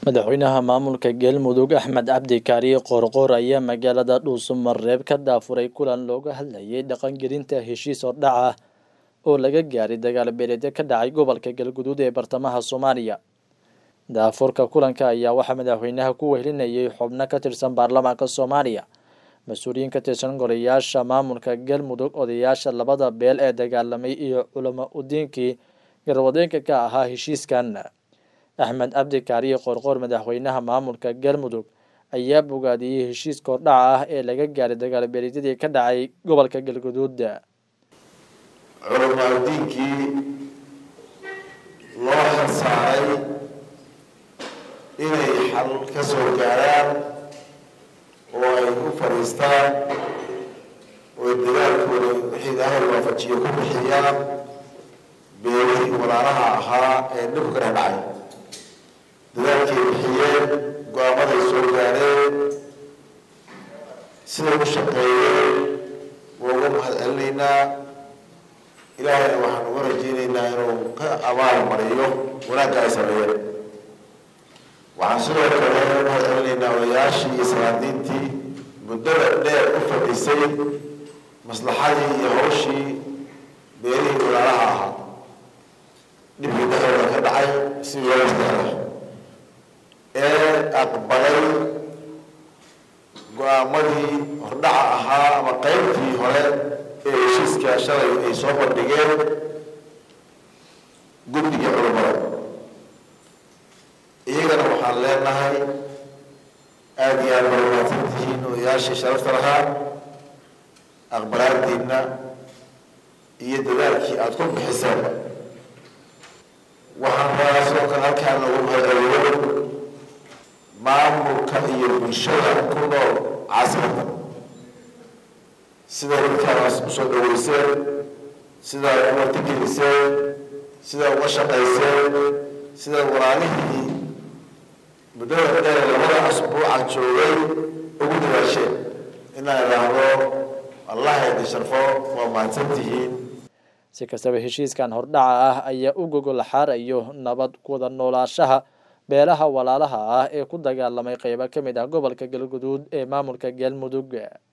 madaxweynaha maamulka galmudug axmed cabdi kaariye qoorqoor ayaa magaalada dhuusamareeb ka daafuray kulan looga hadlayay dhaqangelinta heshiis hordhac ah oo laga gaaray dagaal beeleedyo ka dhacay gobolka galguduud ee bartamaha soomaaliya daafurka kulanka ayaa waxaa madaxweynaha ku wehelinayay xubno ka tirsan baarlamaanka soomaaliya mas-uuliyiin ka tirsan golayaasha maamulka galmudug odayaasha labada beel ee dagaalamay iyo culamo udiinkii garwadeenka ka ahaa heshiiskan axmed cabdi kaariye qoorqoor madaxweynaha maamulka galmudug ayaa bogaadiyey heshiiska hordhaca ah ee laga gaaray dagaal beeleedyadii ka dhacay gobolka galguduud culamaadiinkii loo xilsaaray inay xal ka soo gaaraan oo ay ku fadhiistaan oo dagaalkooda wixii ilaahay waafajiyo ku bixiyaan beelihii walaalaha ahaa ee dhibku ka dhex dhacay dadaalkay bixiyeen go-aamaday soo gaareen siday u shaqeeyeen waa uga mahad celinaynaa ilaahayna waxaan uga rajeynaynaa inuu ka abaal mariyo wanaagga ay sameeyeen waxaan sidoo kale uga mahad celinaynaa odayaashii iyo salaadiintii muddada dheer u fadhisay maslaxadii iyo hawshii beelihii walaalaha ahaa dhibkii dhexdooda ka dhacay si loo mastaxda ee aqbalay go-aamadii hordhaca ahaa ama qeybtii hore ee heshiiska shalay ay soo bandhigeen guddigii culamada iyagana waxaan leenahay aada iyo aada barmaadsan tihiin odayaashii sharafta lahaa aqbalaadiina iyo dadaalkii aada ku bixiseenba waxaan rabaa sidoo kale halkaan loogu mahadceliyo maamulka iyo bulshada ku nool caasimada siday dadkaas usoo dhaweyseen sidaa u martigeliseen sidaa uga shaqayseen siday walaalihii muddada dheer labada asbuuca joogay ugu dadaasheen inaan idhaahdo allah idin sharfo waa mahadsan tihiin si kastaba heshiiskan hordhaca ah ayaa u gogol xaarayo nabad kuwada noolaashaha beelaha walaalaha ah ee ku dagaalamay qeybo ka mid ah gobolka galguduud ee maamulka galmudug